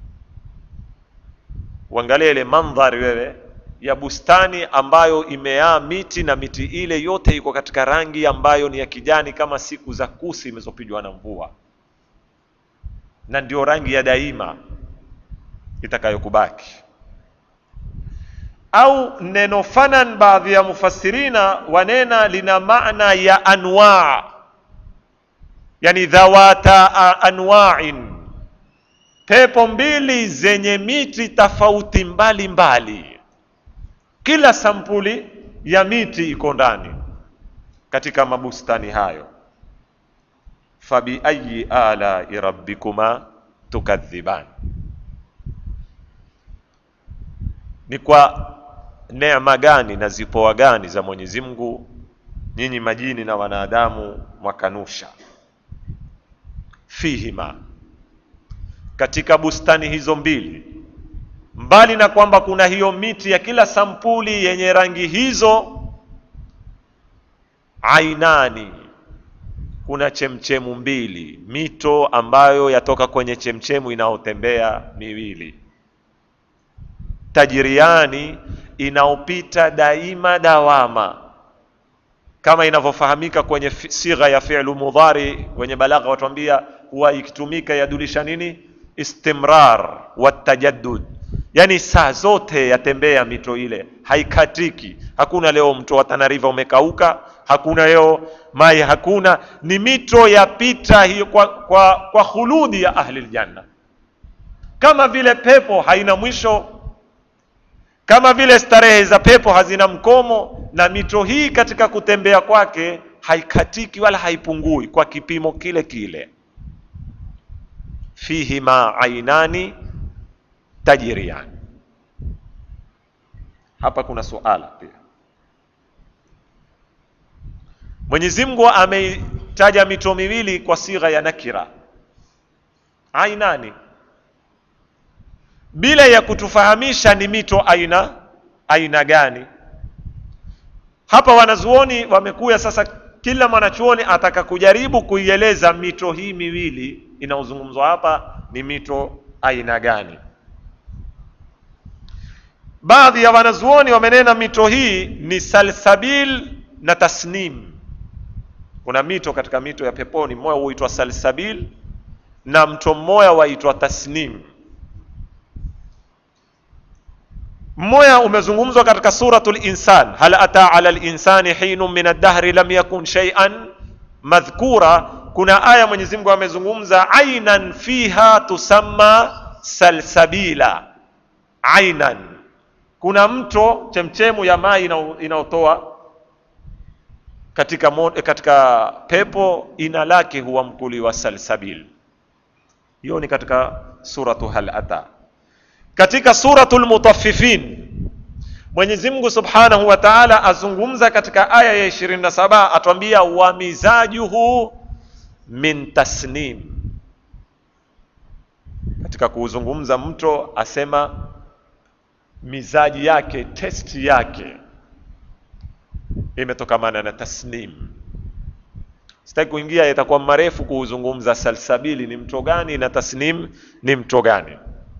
uangalie ile mandhari wewe ya bustani ambayo imeaa miti na miti ile yote iko katika rangi ambayo ni ya kijani kama siku za kusi imezopigwa na mvua na ndio rangi ya daima itakayokubaki au neno fanan baadhi ya mufassirina wanena lina maana ya anwa yani dhawata anwa'in pepo mbili zenye miti tofauti mbalimbali kila sampuli ya miti iko ndani katika mabustani hayo fabiayi alai rabbikuma tukadhiban ni kwa neema gani na zipoa gani za mwenyezi mungu nyinyi majini na wanadamu mwakanusha fihima katika bustani hizo mbili mbali na kwamba kuna hiyo miti ya kila sampuli yenye rangi hizo ainani kuna chemchemu mbili mito ambayo yatoka kwenye chemchemu inayotembea miwili tajiriani inaopita daima dawama kama inavyofahamika kwenye sigha ya fi'lu mudhari kwenye balagha watuambia huwa ikitumika yadulisha nini istimrar watajaddud yani saa zote yatembea mito ile haikatiki hakuna leo mto wa Tana River umekauka hakuna leo mai hakuna ni mito yapita hiyo kwa, kwa, kwa khuludi ya ahli aljanna kama vile pepo haina mwisho kama vile starehe za pepo hazina mkomo na mito hii katika kutembea kwake haikatiki wala haipungui kwa kipimo kile kile fihima ainani tajriyan hapa kuna suala pia Mwenyezi Mungu ameitaja mito miwili kwa sigha ya nakira ainani bila ya kutufahamisha ni mito aina aina gani hapa wanazuoni wamekuya sasa kila mwanachuoni ataka kujaribu kuieleza mito hii miwili inaozungumzwa hapa ni mito aina gani baadhi ya wanazuoni wamenena mito hii ni salsabil na tasnim kuna mito katika mito ya peponi mmoja huitwa salsabil na mto mmoja waitwa tasnim mmoja umezungumzwa katika suratul insan hal ata ala linsani hinun min ad-dahri lam yakun shay'an madhkura kuna aya Mwenyezi Mungu amezungumza ainan fiha tusamma salsabila ainan kuna mto chemchemu ya mai inayotoa katika, mo, katika pepo ina lake huwa mkuli wa salsabil hiyo ni katika suratu hal ata katika suratul mutaffifin Mwenyezi Mungu Subhanahu wa Ta'ala azungumza katika aya ya 27 atwambia wa mizajuhu min tasnim katika kuuzungumza mto asema mizaji yake testi yake imetokamana na tasnim sitaki kuingia itakuwa marefu kuuzungumza salsabili ni mto gani na tasnim ni mto gani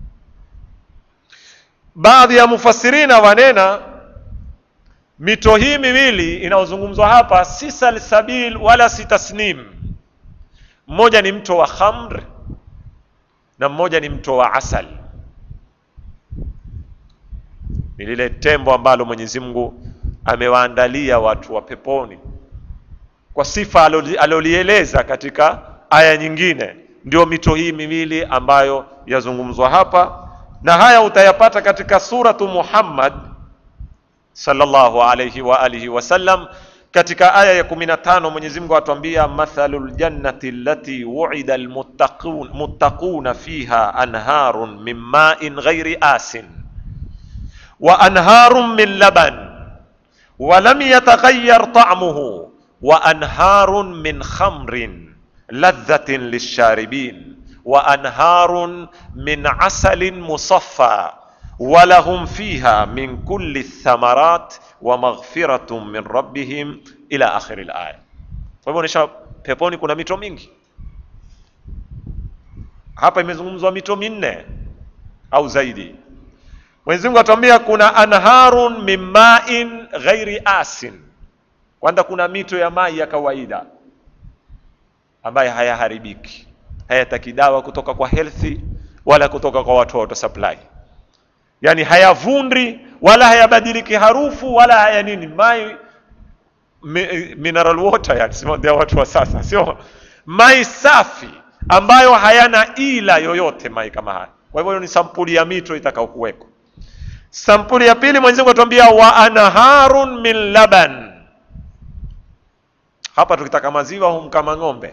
baadhi ya mufassirina wanena mito hii miwili inayozungumzwa hapa si salsabil wala si tasnim mmoja ni mto wa khamr na mmoja ni mto wa asal ni lile tembo ambalo Mwenyezi Mungu amewaandalia watu wa peponi kwa sifa alolieleza katika aya nyingine ndio mito hii miwili ambayo yazungumzwa hapa na haya utayapata katika suratu muhammad sallallahu alayhi wa alihi wasallam katika aya ya 15 mwenyezi mungu atuambia mathalu ljannati allati wuida almuttaqun muttaquna fiha anharun min ma'in ghairi asin wa anharun min laban ولم يتغير طعمه وانهار من خمر لذه للشاربين وانهار من عسل مصفى ولهم فيها من كل الثمرات ومغفرة من ربهم إلى آخر الآية kwa hivyo nisha peponi kuna mito mingi hapa imezungumzwa mito minne au zaidi mwenyezi mungu atuambia kuna anharun min ma'in ghairi asin kwanza kuna mito ya mai ya kawaida ambayo hayaharibiki hayataki dawa kutoka kwa healthy wala kutoka kwa watoto supply yani hayavundi wala hayabadiliki harufu wala haya nini mai mi, mineral water yani sima ndio watu wa sasa sio mai safi ambayo hayana ila yoyote mai kama haya kwa hivyo ni sampuli ya mito itakaokuweko sampuli ya pili mwenyezi Mungu atuambia wa anharun min laban hapa tukitaka maziwa humkama ng'ombe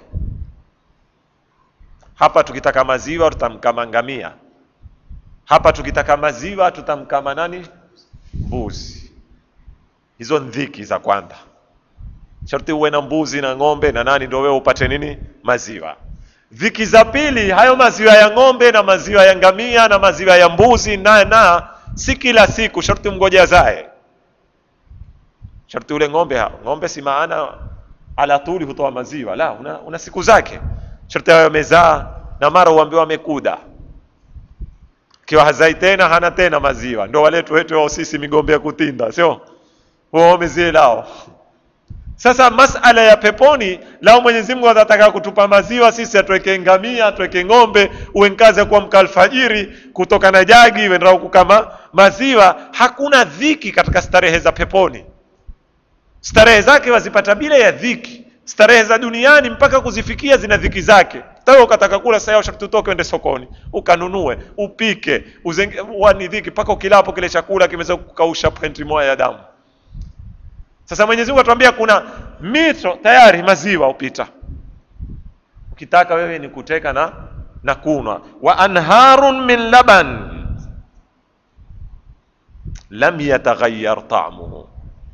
hapa tukitaka maziwa tutamkama ngamia hapa tukitaka maziwa tutamkama nani mbuzi hizo ndhiki za kwanza sharti uwe na mbuzi na ng'ombe na nani ndio wewe upate nini maziwa dhiki za pili hayo maziwa ya ng'ombe na maziwa ya ngamia na maziwa ya mbuzi na na si kila siku sharti mgoja zae sharti ule ng'ombe ha ng'ombe si maana ala tuli hutoa maziwa la una, una siku zake sharti hayo yamezaa na mara uambiwa amekuda kiwa hazai tena hana tena maziwa ndo waletu wetu wao sisi migombe ya kutinda sio wao zile lao sasa masala ya peponi lao Mwenyezi Mungu atataka kutupa maziwa sisi atuweke ngamia atuweke ng'ombe uwe nkazi ya kuamka alfajiri kutoka na jagi wendao kukama maziwa hakuna dhiki katika starehe za peponi starehe zake wazipata bila ya dhiki starehe za duniani mpaka kuzifikia zina dhiki zake tawe ukataka kula sasa sharti utoke uende sokoni ukanunue upike uzenge wani dhiki mpaka ukilapo kile chakula kimeweza kukausha pointi moja ya damu sasa Mwenyezi Mungu atuambia kuna mito tayari maziwa upita ukitaka wewe ni kuteka na na kunwa wa anharun min laban lam yataghayyar ta'muhu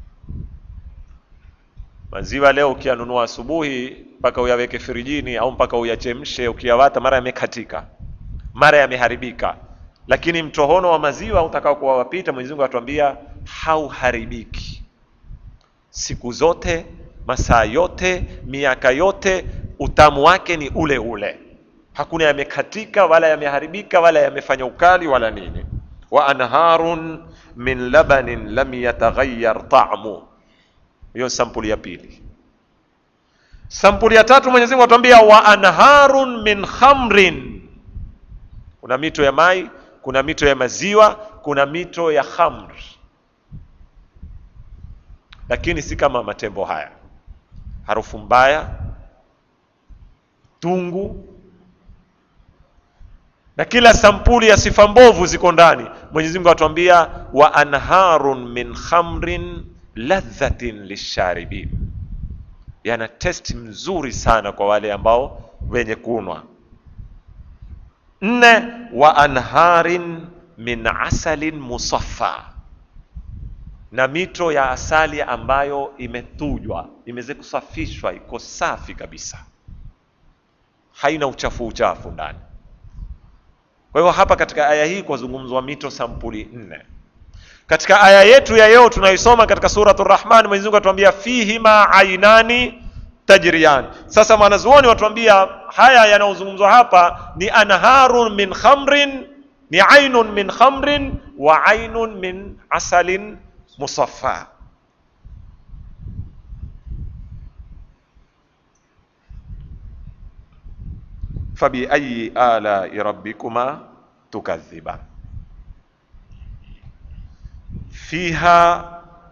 maziwa leo ukiyanunua asubuhi mpaka uyaweke firijini au mpaka uyachemshe ukiyawata mara yamekatika mara yameharibika lakini mtohono wa maziwa utakao kuwa wapita Mwenyezi Mungu atuambia hauharibiki siku zote masaa yote miaka yote utamu wake ni ule ule hakuna yamekatika wala yameharibika wala yamefanya ukali wala nini wa anharun min labanin lam yataghayyar ta'mu hiyo sampuli ya pili sampuli ya tatu Mwenyezi Mungu atuambia wa anharun min khamrin kuna mito ya mai kuna mito ya maziwa kuna mito ya khamr lakini si kama matembo haya harufu mbaya tungu na kila sampuli ya sifa mbovu ziko ndani Mwenyezi Mungu atuambia wa anharun min khamrin ladhatin lisharibin yana test mzuri sana kwa wale ambao wenye kunwa nne wa anharin min asalin musaffa na mito ya asali ambayo imetujwa imeweza kusafishwa iko safi kabisa haina uchafu uchafu ndani kwa hivyo hapa katika aya hii kwazungumzwa mito sampuli nne katika aya yetu ya leo tunaisoma katika suratul rahman mwenyezi mungu atuambia fihima ainani tajriyan sasa mwanazuoni watuambia haya yanayozungumzwa hapa ni anharun min khamrin ni ainun min khamrin wa ainun min asalin musaffa fabiayi alai rabbikuma tukadhiban fiha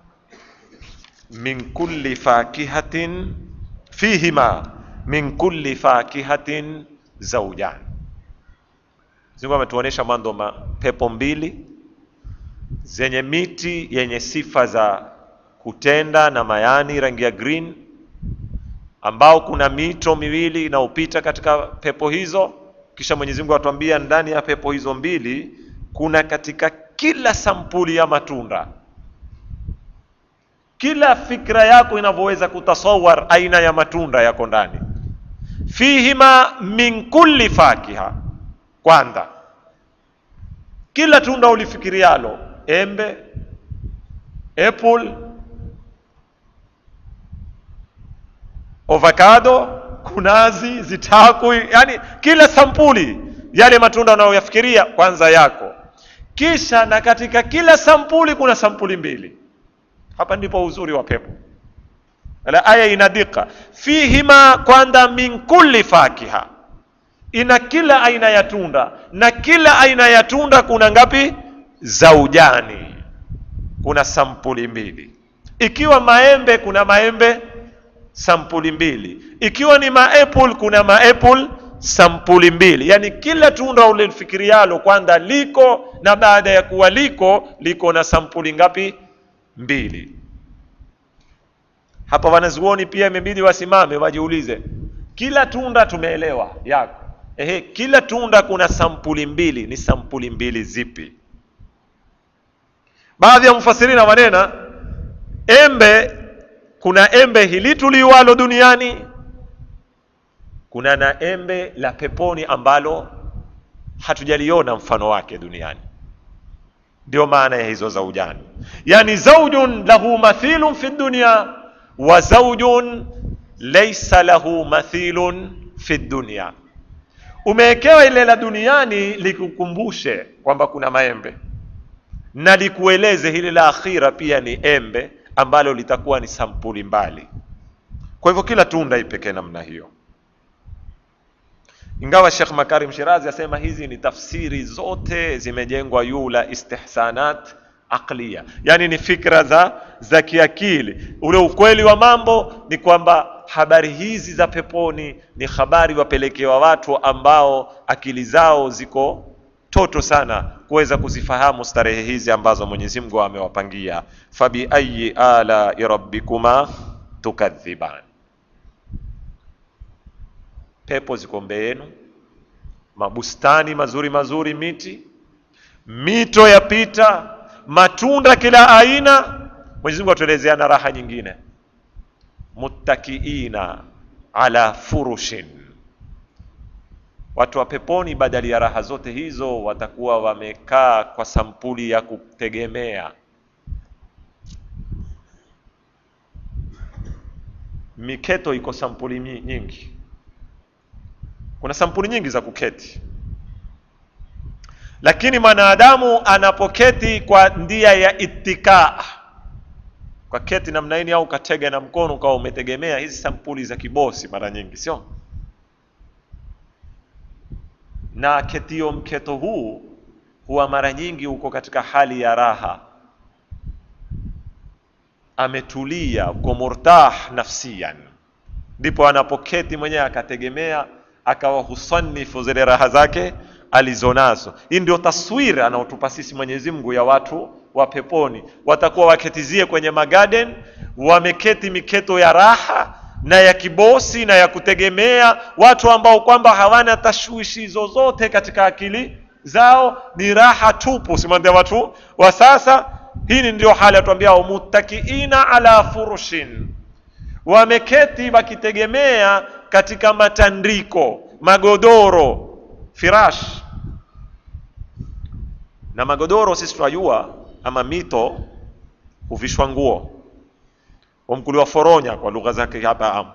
min kulli fakihatin fihima min kulli fakihatin zaujani. Mungu ametuonesha mwanzo ma pepo mbili zenye miti yenye sifa za kutenda na mayani rangi ya green, ambao kuna mito miwili inaopita katika pepo hizo. Kisha Mwenyezi Mungu atuambia ndani ya pepo hizo mbili kuna katika kila sampuli ya matunda, kila fikra yako inavyoweza kutasawar aina ya matunda yako ndani. Fihima min kulli fakiha, kwanza kila tunda ulifikirialo, embe, apple, avocado, kunazi, zitaku, yani kila sampuli yale matunda unayoyafikiria kwanza yako. Kisha na katika kila sampuli kuna sampuli mbili. Hapa ndipo uzuri wa pepo. Ala aya inadika fihima, kwanza min kulli fakiha, ina kila aina ya tunda, na kila aina ya tunda kuna ngapi? Zaujani, kuna sampuli mbili. Ikiwa maembe, kuna maembe sampuli mbili. Ikiwa ni maapple, kuna maapple sampuli mbili. Yani kila tunda ulifikirialo kwanza liko, na baada ya kuwa liko liko na sampuli ngapi? Mbili. Hapa wanazuoni pia imebidi wasimame wajiulize, kila tunda tumeelewa yako, ehe, kila tunda kuna sampuli mbili. Ni sampuli mbili zipi? Baadhi ya mfasirina wanena embe, kuna embe hili tuliwalo duniani, kuna na embe la peponi ambalo hatujaliona mfano wake duniani. Ndio maana ya hizo zaujani, yani zaujun lahu mathilun fi dunya wa zaujun laysa lahu mathilun fi dunya. Umewekewa ile la duniani likukumbushe kwamba kuna maembe na likueleze hili la akhira pia ni embe ambalo litakuwa ni sampuli mbali. Kwa hivyo kila tunda ipekee namna hiyo, ingawa Sheikh Makarim Shirazi asema hizi ni tafsiri zote zimejengwa juu la istihsanat aqliya, yani ni fikra za za kiakili. Ule ukweli wa mambo ni kwamba habari hizi za peponi ni habari wapelekewa watu ambao akili zao ziko toto sana kuweza kuzifahamu starehe hizi ambazo Mwenyezi Mungu amewapangia. fabi ayi ala rabbikuma tukadhiban, pepo ziko mbele yenu, mabustani mazuri mazuri, miti, mito yapita, matunda kila aina. Mwenyezi Mungu atuelezea na raha nyingine, muttakiina ala furushin Watu wa peponi badali ya raha zote hizo watakuwa wamekaa kwa sampuli ya kutegemea. Miketo iko sampuli nyingi, kuna sampuli nyingi za kuketi, lakini mwanadamu anapoketi kwa ndia ya itikaa, kwa keti namna hii, au katega na mkono ukawa umetegemea, hizi sampuli za kibosi mara nyingi sio na ketio mketo huu huwa mara nyingi uko katika hali ya raha, ametulia, uko murtah nafsiyan, ndipo anapoketi mwenyewe akategemea, akawa husanifu zile raha zake alizonazo. Hii ndio taswira anaotupa sisi Mwenyezi Mungu ya watu wa peponi, watakuwa waketizie kwenye magaden, wameketi miketo ya raha na ya kibosi na ya kutegemea, watu ambao kwamba hawana tashwishi zozote katika akili zao, ni raha tupu. Simwambia watu wa sasa, hii ndio hali atuambia, muttakiina ala furushin, wameketi wakitegemea katika matandiko, magodoro, firash na magodoro. Sisi tunajua ama mito huvishwa nguo wamkuliwa foronya kwa lugha zake hapa am.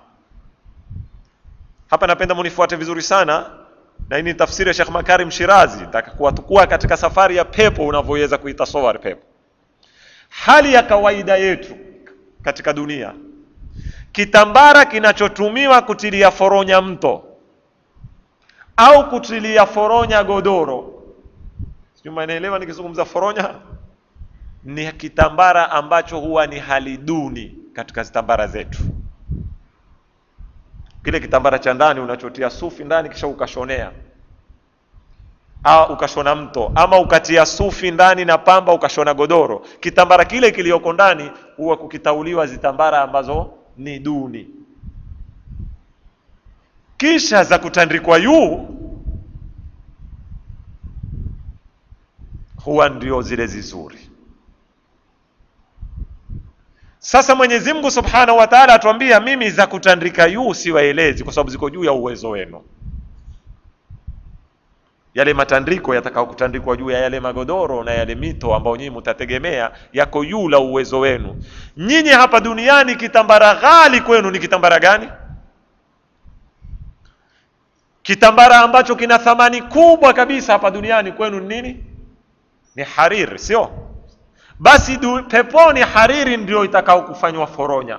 Hapa napenda munifuate vizuri sana, na hii ni tafsiri ya Sheikh Makarim Shirazi. Nataka kuwatukua katika safari ya pepo unavyoweza kuitasawari pepo. Hali ya kawaida yetu katika dunia, kitambara kinachotumiwa kutilia foronya mto au kutilia foronya godoro, sijui mnaelewa nikizungumza foronya ni kitambara ambacho huwa ni hali duni katika zitambara zetu. kile kitambara cha ndani unachotia sufi ndani kisha ukashonea au ukashona mto ama ukatia sufi ndani na pamba ukashona godoro kitambara kile kiliyoko ndani huwa kukitauliwa zitambara ambazo ni duni kisha za kutandikwa juu huwa ndio zile zizuri sasa mwenyezi mungu subhanahu wa taala atuambia mimi za kutandika juu siwaelezi kwa sababu ziko juu ya uwezo wenu yale matandiko yatakao kutandikwa juu ya yale magodoro na yale mito ambayo nyinyi mtategemea yako juu la uwezo wenu nyinyi hapa duniani kitambara ghali kwenu ni kitambara gani kitambara ambacho kina thamani kubwa kabisa hapa duniani kwenu ni nini ni hariri sio basi du, peponi hariri ndio itakao kufanywa foronya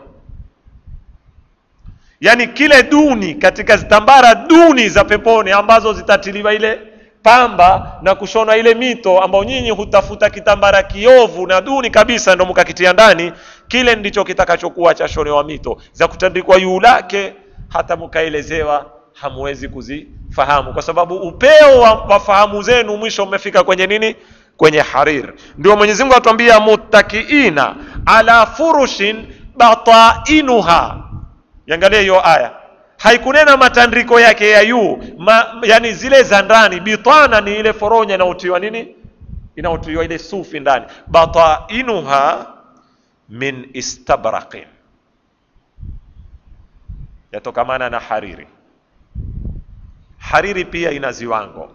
yaani kile duni katika zitambara duni za peponi ambazo zitatiliwa ile pamba na kushonwa ile mito ambao nyinyi hutafuta kitambara kiovu na duni kabisa ndo mkakitia ndani kile ndicho kitakachokuwa cha shonewa mito za kutandikwa juu lake hata mkaelezewa hamwezi kuzifahamu kwa sababu upeo wa, wa fahamu zenu mwisho umefika kwenye nini kwenye harir ndio mwenyezi mungu atuambia muttakiina ala furushin batainuha yangalia hiyo aya haikunena matandiko yake ya juu ma, yani zile za ndani bitana ni ile foronya inaotiwa nini inaotiwa ile sufi ndani batainuha min istabraqin yatokamana na hariri hariri pia ina ziwango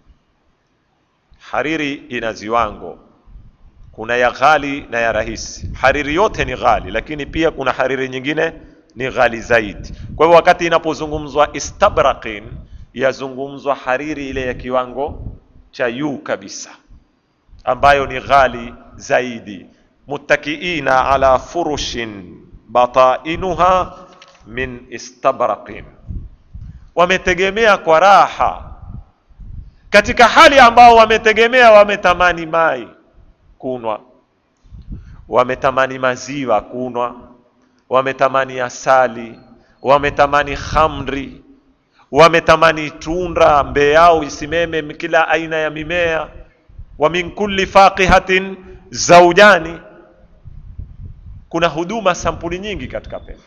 hariri ina ziwango kuna ya ghali na ya rahisi hariri yote ni ghali lakini pia kuna hariri nyingine ni ghali zaidi kwa hivyo wakati inapozungumzwa istabraqin yazungumzwa hariri ile ya kiwango cha juu kabisa ambayo ni ghali zaidi muttakiina ala furushin batainuha min istabraqin wametegemea kwa raha katika hali ambao wametegemea wametamani mai kunwa wametamani maziwa kunwa wametamani asali wametamani khamri wametamani tunda mbee yao isimeme kila aina ya mimea wa min kulli faqihatin zaujani kuna huduma sampuli nyingi katika pepo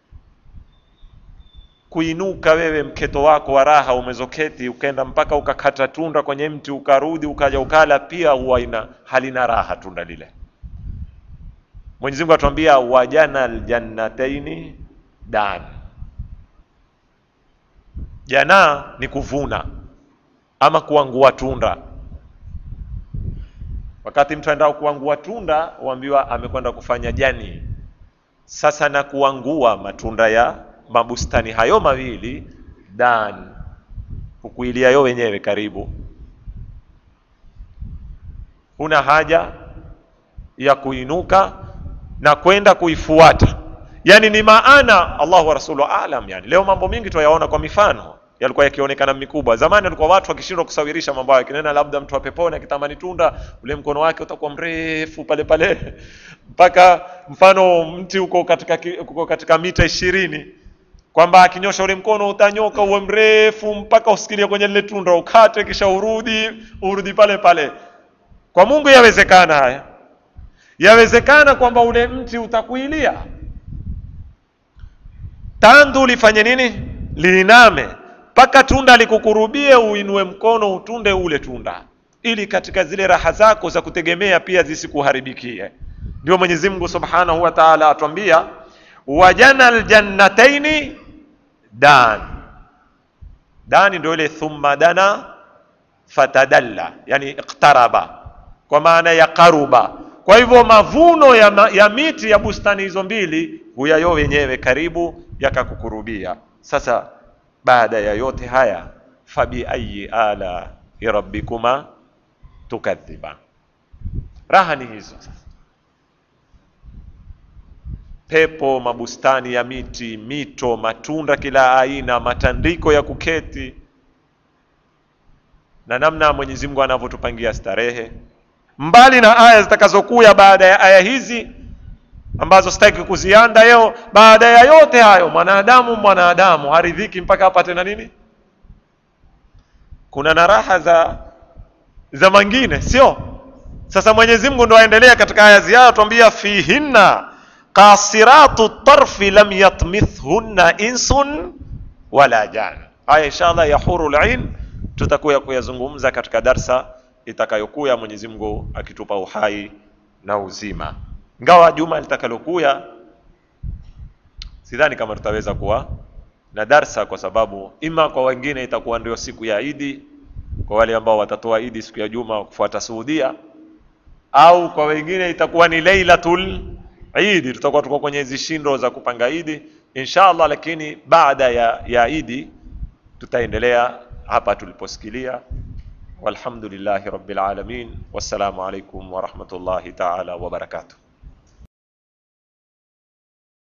kuinuka wewe mketo wako wa raha umezoketi ukenda mpaka ukakata tunda kwenye mti ukarudi ukaja ukala pia huwa ina halina raha tunda lile mwenyezi mungu atuambia wajana ljannataini dan jana ni kuvuna ama kuangua tunda wakati mtu aendao kuangua tunda huambiwa amekwenda kufanya jani sasa na kuangua matunda ya mabustani hayo mawili dan hukuiliayo wenyewe karibu huna haja ya kuinuka na kwenda kuifuata yani ni maana Allah wa rasulu alam yani leo mambo mingi tuyaona kwa mifano yalikuwa yakionekana mikubwa zamani walikuwa watu wakishindwa kusawirisha mambo hayo kinena labda mtu wa peponi akitamani tunda ule mkono wake utakuwa mrefu pale pale mpaka mfano mti uko katika uko katika mita ishirini kwamba akinyosha ule mkono utanyoka uwe mrefu mpaka usikilie kwenye lile tunda ukate kisha urudi urudi pale pale kwa Mungu yawezekana haya yawezekana kwamba ule mti utakuilia tandu lifanye nini liiname mpaka tunda likukurubie uinue mkono utunde ule tunda ili katika zile raha zako za kutegemea pia zisikuharibikie ndio Mwenyezi Mungu Subhanahu wa Ta'ala atwambia wajana aljannataini dan dani ndio ile thumma dana fatadalla yani iqtaraba kwa maana ya karuba kwa hivyo mavuno ya, ma, ya miti ya bustani hizo mbili huyayo wenyewe karibu yakakukurubia sasa baada ya yote haya fabi ayi ala rabbikuma tukadhiba raha ni hizo sasa pepo mabustani ya miti mito matunda kila aina matandiko ya kuketi na namna Mwenyezi Mungu anavyotupangia starehe mbali na aya zitakazokuya baada ya aya hizi ambazo sitaki kuzianda leo. Baada ya yote hayo, mwanadamu mwanadamu haridhiki mpaka apate na nini? Kuna na raha za za mangine, sio? Sasa Mwenyezi Mungu ndo aendelea katika aya ziao, tuambia fihinna qasiratu tarfi lam yatmithhunna insun wala jan. Haya inshallah ya hurul ain tutakuya kuyazungumza katika darsa itakayokuya, Mwenyezi Mungu akitupa uhai na uzima. Ngawa juma litakalokuya sidhani kama tutaweza kuwa na darsa, kwa sababu ima kwa wengine itakuwa ndio siku ya Idi, kwa wale ambao watatoa Idi siku ya juma kufuata Saudia, au kwa wengine itakuwa ni Lailatul Idi, tutakuwa tuko kwenye hizi shindo za kupanga Idi inshallah, lakini baada ya, ya Idi tutaendelea hapa tuliposikilia. Walhamdulillahi rabbil alamin, wassalamu alaikum wa rahmatullahi ta'ala wa barakatuh.